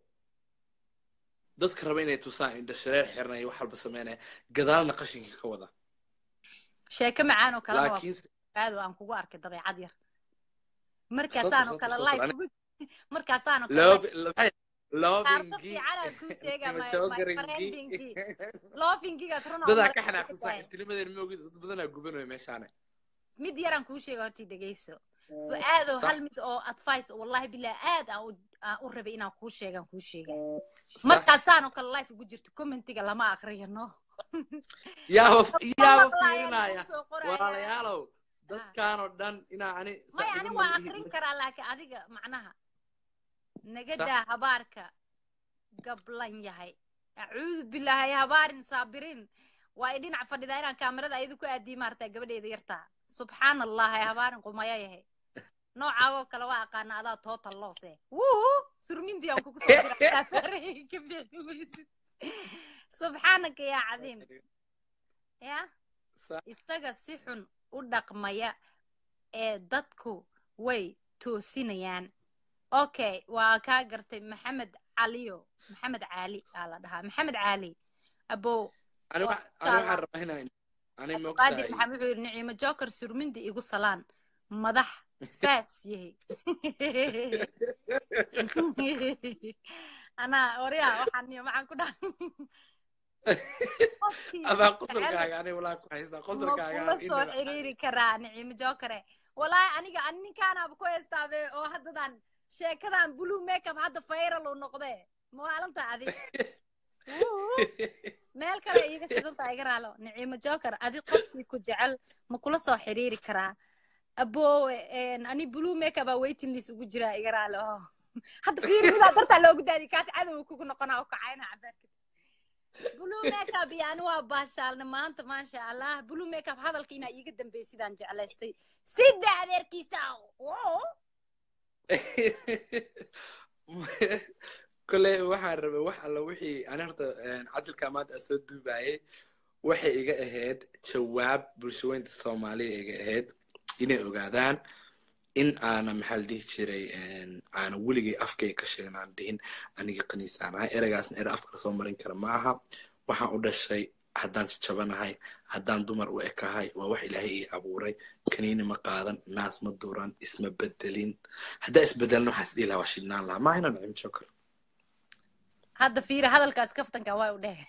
dadka raba inay tusaan indha shareer xirnaya wax walba sameynaya gadaalna qashinka ka wada sheeko macaan oo kalena waa laakiinse fu'aado aan kugu arkay dabeecad yar Soto, markaasaan oo soto, kale soto. live Ani- kugu markaasaan oo kale love live- love loving Kaarto fiican aan kuu sheegaa, my- my Jogaringii. friendingii. loofingigaas run dadaa aan ka uga xanaaqsan tahay. saaxiibtinimadeena maogid dad badanaa gubanayo meeshaane mid yaraan kuu sheega hortii dhegeyso fu'aadow Sax. hal mid oo advice wallahi billahi aad aan u- aan u rabay inaan kuu sheegaan kuu sheega Sax. markaasaan oo kale life ugu jirto commentiga lama aqriyo no yaaba yaaba Wallahi fiirinaya aan kuu soo qoraya. walaalayaalow dadkaanoo dhan inaa ani maya ani saaxiibada waa ma ihi- akrin karaa laakiin adiga macnaha naga Sax. daa habaarka gablan yahay acuudu bilaahi habaarin saabiriin waa i dhinac fadhidaa inaan kaamirada ayadu ku aadii maartaa gabadheeda yartaa subxaan allah ee habaarin qumaya yahay noocaagoo kale waa aqaana adaa total loose wuu surmindii aan kugu soo diraa farahayga ka bixi weysid subxaanaka yaa cadiim ya Sax. isaga si xun u dhaqmaya ee dadku way toosinayaan okay waa kaa gartay maxamed caliyo maxamed caali aa la dhahaa maxamed caali abow ani wa- ani waxaan rabaa inaan ani qaadir moogtahay maxamed wuxuu yidhi niciimo joker surmindi igu salaan madax faas yahay anaa waryaa waxaan niyo maxaan ku dhahay Qofkii adaa jecel- qosolkaaga ani walaa ku haystaa ma qosolkaaga kula in soo naba- xiriiri karaa niciimo jokere walaahi aniga ani ninkaanaaba ku heestaabe oo haddadan sheekadan blue makeup hadda viral uu noqdee maalinta adi Wuu, meel kale iiga shidanta iga raalo niciimo joker adi qofkii ku jecel ma kula soo xiriiri karaa aboowe ani blue makeup aa waiting list ugu jiraa iga raalo oo hadda fiiri midaa dartaa loogu daadi kaas cadow kugu noqonaa oo kacayna cabaarka blue makeup iyo ani waa baashaalna maanta maasha allah blue makeup hadalka inaa iiga dambeey sidaan jeclaystay sida adeerkiisa oo kole waxaan rabay wax alla wixii ani horta cajalka maanta aan soo duubayay waxay iga ahayd jawaab bulshaweynta soomaaliya iga ahayd inay ogaadaan in aana maxaa la dhihi jiray aana weligay afkayga ka sheegan aan dhihin aniga kaniisaan ahay ereygaasna ere afka lasoo marin kara ma aha waxaan u dhashay haddaan jajabanahay haddaan dumar u ekahay waa wax ilaahay ii abuuray kaniini ma qaadan naas ma duran isma bedelin haddaa isbedelna waxaa is dhihi lahaa waa shidnaan lahaa maahina nacim jokar hadda fiiri hadalkaas kaftanka waa u dheh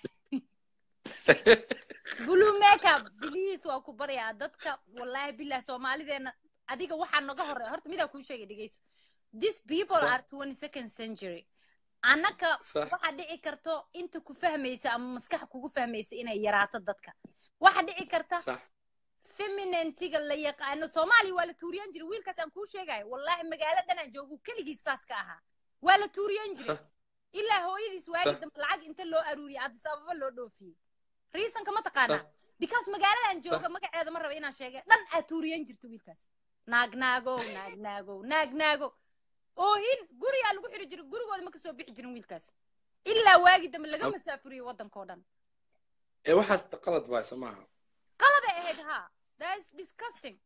blue makeup please waa ku baryaa dadka wallahi billah soomaalideena adiga waxaa naga horey horta midaa kuu sheegay dhegeyso these people Sa- are twenty second century annaka Sax. waxaa dhici karto inta ku fahmaysa ama maskax kugu fahmaysa inay yaraato dadka waxaa dhici karta sax feminentiga la yaqaano soomaaliya waa la tuuriyan jiray wiilkaas aan kuu sheegayo wallahi magaalo dhanaan joogu keligiis saas ka ahaa waa la tuuriyan jiray sax ilaa hooyadiis waagi Sax. dambe lacag inta loo aruuriyay addis ababa loo dhoofiyey reasonka ma taqaanaa sax because magaaladan jooga magaceeda ma raba inaan sheegay dhan aad tuuriyan jirta wiilkaas naagnaagow naagnaagow naagnaagow oohin gurigaa lagu xiri jiray gurigooda ma kasoo bixi jirin wiilkaas ilaa waagi dambe laga Ab- masaafuriyey waddankao dhan ee waxaas qalad waay soo maaha qaladay ahayd haa that is disgusting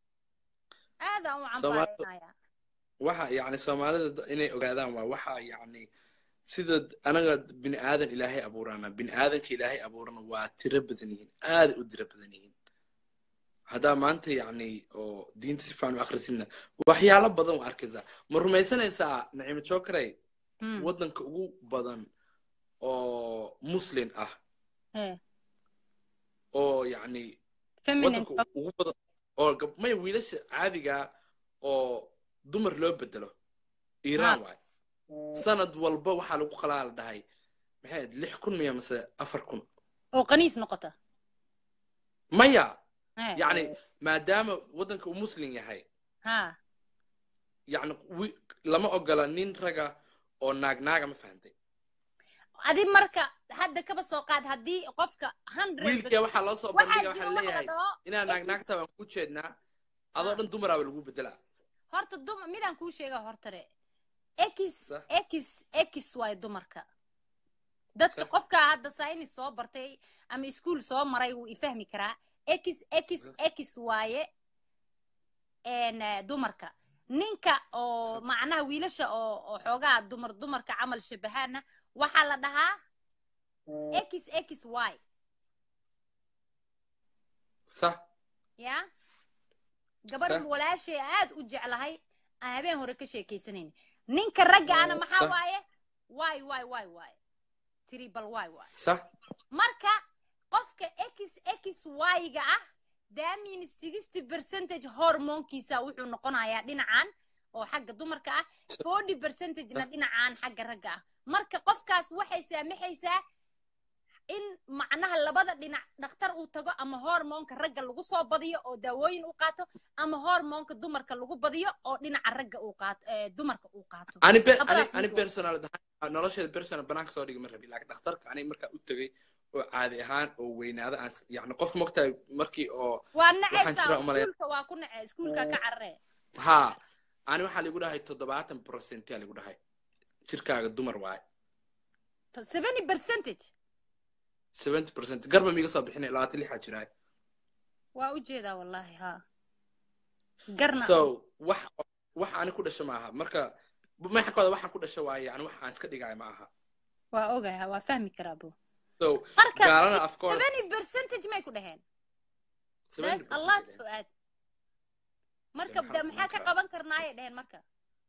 aadaan u Soomaali- cambaaraynayaa waxa yacni soomaalida da- inay ogaadaan waa waxa yacni sida anaga bini aadan ilaahay abuurana bini aadanka ilaahay abuurana waa tiro badan yihiin aaday u tiro badan yihiin haddaa maanta yacni oo diinta si fiican u akhrisidna waxyaalo badan waa arkaysaa ma rumaysanaysaa nacimo jokarey Hmm. waddanka ugu badan oo muslin ah Eh, oo yacni feminine waddanka ugu badan oo gab- maya wiilasha caadiga oo dumar loo bedelo iiraan waay sanad walba waxaa lagu qalaa la dhahay maxay ahayd lix kun miya mase afar kun oo qaniis noqota maya Eh, yacni maadaama waddanka uu muslim yahay ha yacni wi- lama ogola nin raga oo naagnaaga ma fahantay adi marka hadda kaba soo qaad haddii qofka hundred wiilkee waxaa loo soo waxaa bandhiga jiro waxaa wax la leeyahay dhaho inaa naagnaagta waan ku jeednaa adoo dhan dumaraaba lagu bedelaa horta dum midaan kuu sheega hortare x Sax. x x waayo dumarka dadka Sax. qofka hadda saynis soo bartay ama iskuul soo maray wuu ifahmi karaa x x x waaye n dumarka ninka oo Sax. macnaha wiilasha oo oo xoogaa dumar dumarka camal shabahaana waxaa la dhahaa x x y sax ya gabadh Sax. walaashay aad u jeclahay aan habeen hore ka sheekaysanayna ninka ragga ana maxaa Sax. waaye waay waay waay waay tribal waay waay sax marka qofka x x y-ga ah damin sixty percentage hormoonkiisa wuxuu noqonayaa dhinacan oo xagga dumarka ah forty percentagena Sax. dhinacan xagga ragga ah marka qofkaas waxay saamaxaysaa in macnaha labada dhinac dhakhtar uu tago ama hormoonka ragga lagu soo badiyo oo daawooyin u qaato ama hormoonka dumarka lagu badiyo oo dhinaca ragga uu qaato ee dumarka uu qaato ani be- ani Labadaas ani mid personal ahaan nolosheeda personal banaanka soo dhigi ma rabi laakiin dhakhtarka ani markaa u tegay oo caadi ahaan oo weynaada aan s- yacni qofka mogtahay markii oo waa waxaan nacaysaa jira umaleyn iskuulka waa ku nacay iskuulka ka carare ha ani waxaa ligu dhahay toddobaatan percentia ligu dhahay jirkaaga dumar waaye seventy percentage seventy percent garba miiga soo bixinay labaatan lixaa jiraay waa u jeedaa wallahi ha garna so wax wax ani ku dhasho maaha marka maxakooda waxaan ku dhasho waaye yani wax aan iska dhigaayo ma aha waa ogaha waa fahmi karaa bu so marka gaalana of course seventy percentage may ku dhaheen 70% that's a lot ay fuaad marka maxaa de la maxaa samayn ka karaa? qaban karnaayay dheheen marka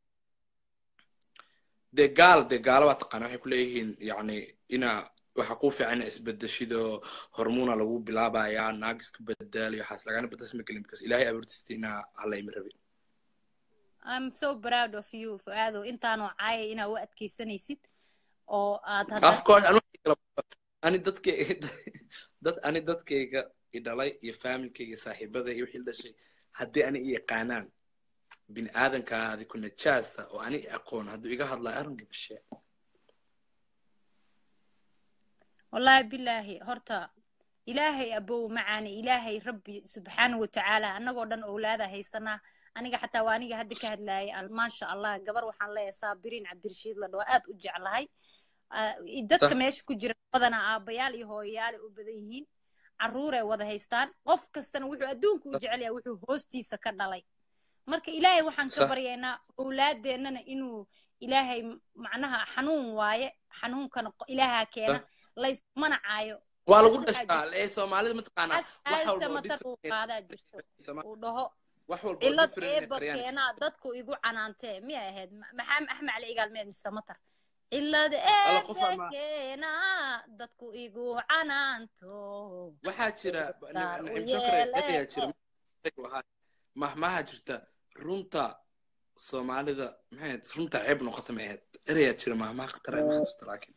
dee gaal dee gaalo baa taqaana waxay ku leeyihiin yacni inaa waxaa kuu fiican inaa isbedeshido hormona lagu bilaabayaa naag iska bedaalayo waxaas lagana bedesma gelin because ilaahay abuurtiista inaa halayma rabin i'm so proud of you fuaado intaanoo caaya inaa u adkaysanaysid oo aad of course ani waxay kala- ani dadkayga dad ani dadkayga i dhalay iyo familkayga iyo saaxiibada iyo wixii la dhashay haddii ani i yaqaanaan bini aadankaa adi ku najaasa oo ani i aqoon hadduu iga hadlayo arrinka bashee wallahi bilaahi horta ilaahay abow macaani ilaahay rabbi subxaana watacaala annagoo dhan owlaada haysanaa aniga xataa waa aniga hadda ka hadlaayay al- maasha allah gabar waxaan leeyahay saabiriin cabdirashiid la dhaho aad u jeclahay Ah, dadka Sah. meesha ku jira badana aabayaal iyo hooyayaal u badan yihiin carruuray wada haystaan qof kastana wuxuu adduunka u jecel yahay wuxuu hoostiisa ka dhalay marka ilaahay waxaan ka Sax. baryaynaa owlaadeennana inuu ilaahay macnaha xanuun waaye xanuunkana qo- ilaahaa keena laysmana caayo waa lagu Waxaa dhashaa ee soomaalida mataqaanaa as wax walba oo aasamatar uu different- qaadaa jirto Sama- uu dhaho wax walba oo cillad different eeba Qaryaan jirta. keenaa dadku igu canaantee miyay ahayd Ma- maxaa axmed cali igaal miyaad mise samatar cillad Alla qof eeba ama- keenaa dadku igu canaanto waxaa jira Daar u naciim shokre yeele. erayaa jira mahmaha jirta runta soomaalida maxay ahayd runta ceeb noqota ma ahayd erayaa jira mahmaha khatar ma xasuusta laakiin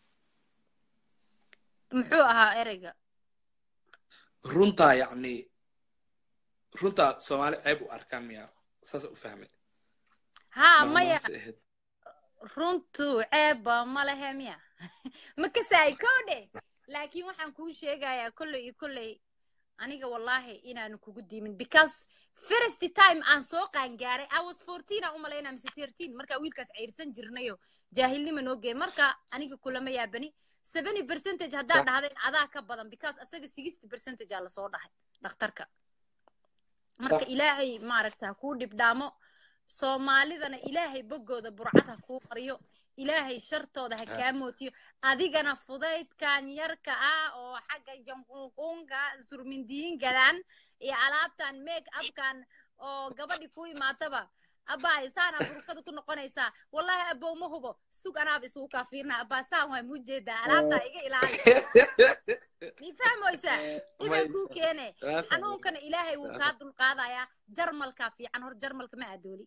muxuu ahaa ereyga runta yacni runta soomaali ceeb u arkaan miya saasa u fahmay haa maya Mahmahaasay ahayd. runtu ceebba ma lehe miya ma kasaay koodhe laakiin waxaan kuu sheegayaa kolley iyo kolley aniga wallaahi inaanu kugu diimin because first time aan soo qaangaaray i was fourteen aan u malaynaa mise thirteen markaa wiilkaas ceyrsan jirnayo jaahilnima noo geey marka aniga kulama yaabani seventy percentage haddaad Sax. dhahdayn adaa ka badan because asaga sixty percentage aa lasoo dhahay dhakhtarka marka ilaahay maaragta ha kuu dhibdhaamo soomaalidana ilaahay boggooda burcad ha kuu mariyo ilaahay shartooda ha Ah. kaa mootiyo adigana fudaydkan yarka ah oo xagga janqunqunka surmindiingadan iyo alaabtan make upkan oo gabadhi ku imaataba abbaa saana burkada ku noqonaysaa wallahi abow ma hubo sug anaaba isugu kaa fiirna abbaa saan waa muu jeedaa alaabtaa iga ilaali mi fahmoysaa dhibay kuu keene Waa fahmay. xanuunkana ilaahay wuu kaa dulqaadayaa jarmalkaa fiican hor jarmalka ma adooli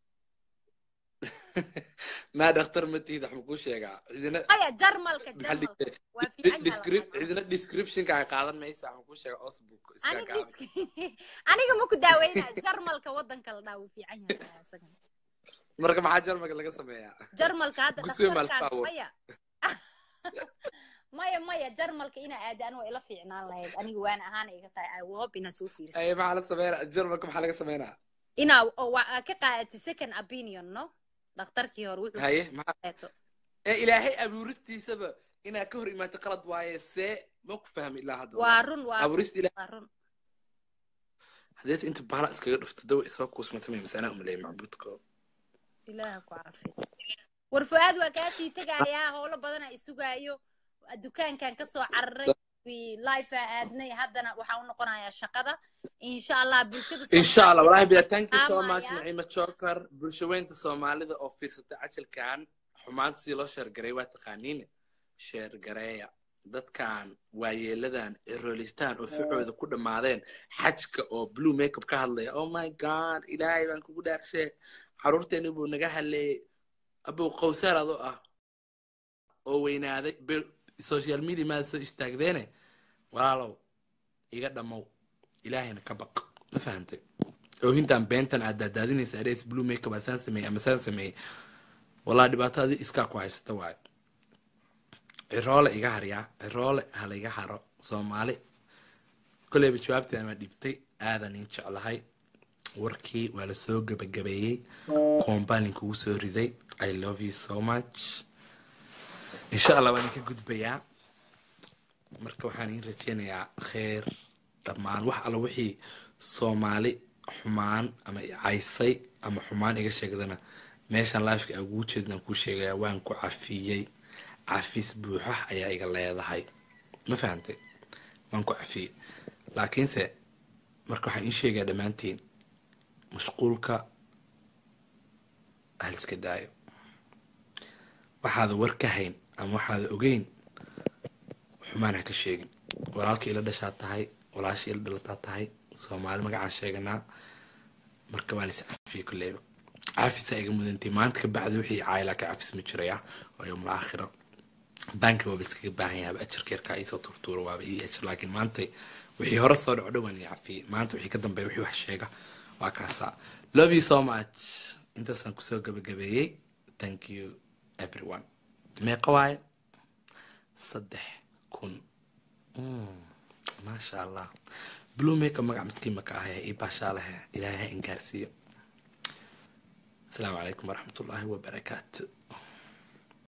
maa dhakhtar ma tihid wax ma kuu sheegaa cidina maya jarmalka maxaa la jarmalka dhigtay? waa fiican Descrip- yahay cidina descriptionka ay qaadan maysa wax ma kuu sheegaa osbook iska aniga gaaban dis- aniga ma ku daaweynaa jarmalka waddanka la dhaa wuu fiican yahay isagana marka maxaa jarmalka laga sameeyaa jarmalka hadda Guswe ma dhakhtarkaan alfaawo. maya maya maya jarmalka inaa aadi anigo ila fiicnaan lahayd aniga waan ahaan iga tahay i hope inaa soo fiirsa ay maxaa la sameynaa jarmalka maxaa laga sameynaa inaa oo waa ka qaadati second opinion no dhakhtarkii hore wuxuu haye maxaa qeeto ee ilaahay abuuristiisaba inaa ka hor imaato qalad waaye see ma ku fahmi ilaa hadda waa run waa abuurista ilaah waa run hadeet inta baala iskaga dhufto dawa isoo kuusmata may masanaa umaleeyay macbuudko ilaaha ku caafi war fu'aad waa kaa sii tegayaa howlo badana isugaayo dukaankan kasoo cararay life aa aadnay haddana waxaa u noqonayaa shaqada insha allah bulshada insha allah Soomaaliyeed walahi bila thank you so Amaya. much naciima joker bulshaweynta soomaalida oo fiirsatay cajalkan xumaanta sidii loo sheergaray waa taqaaniin sheergareeya dadkan waayeeladan cirolistaan oo ficooda ku dhammaadeen xajka oo blue makeup ka hadlaya oh my god ilaahay baan kugu dhaarshe caruurteeni buu naga haleeyey abow qowsaar adoo ah oo weynaaday be- social media maada soo istaagdeene walaalow iga dhammow ilaahayna ka baq ma fahantay oohintan beentan aad daadaadinaysa arees blue makeup asaan sameeyey ama saan sameeyey walaa dhibaatadii iskaa ku haysata waayo ciroole iga haryaa ciroole ha layga haro soomaali koleyba jawaabteeda waa dhibtay aadan in jeclahay warkii waa lasoo gabagabeeyey koombalin kugu soo riday i love you so much insha allah waan idinka gudbayaa marka waxaan iin rajeynayaa kheer dhammaan wax alla wixii soomaali xumaan ama i caysay ama xumaan iga sheegdana meeshan lifeka aan ugu jeednaan kuu sheegayaa waan ku cafiyey cafis buuxa ayaa iga leedahay ma fahantay waan ku cafiyey laakiinse marka waxaan iin sheegayaa dhammaantiin mashquulka haliska daayo waxaada war ka hayn ama waxaada ogeyn xumaan ha ka sheegin walaalka ila dhashaa tahay walaasha ila dhalataa tahay soomaali magacaan sheeganaa marka waan is cafiyey kulleyba caafisaa iga mudantii maanta ka bacdi wixii caayilaa ka cafis ma jiraya oo yowmal aakhira banka waaba iskaga baahan yahay ajarka yarkaa iisoo turtuura waaba ii ajar laakiin maanta wixii hore soo dhaco dhowaan ii cafiyey maanta wixii ka dambeeya wixii wax sheega waa kaasaa love you so much intaasaan kusoo gabagabeeyey thank you everyone meeqa waaye saddex kun Mm, maasha allah blue maker magac miskiin maka ahaya ii baashaa lehe ilaahay ha ingaarsiiyo asalaamu calaykum waraxmatullaahi wabarakaatu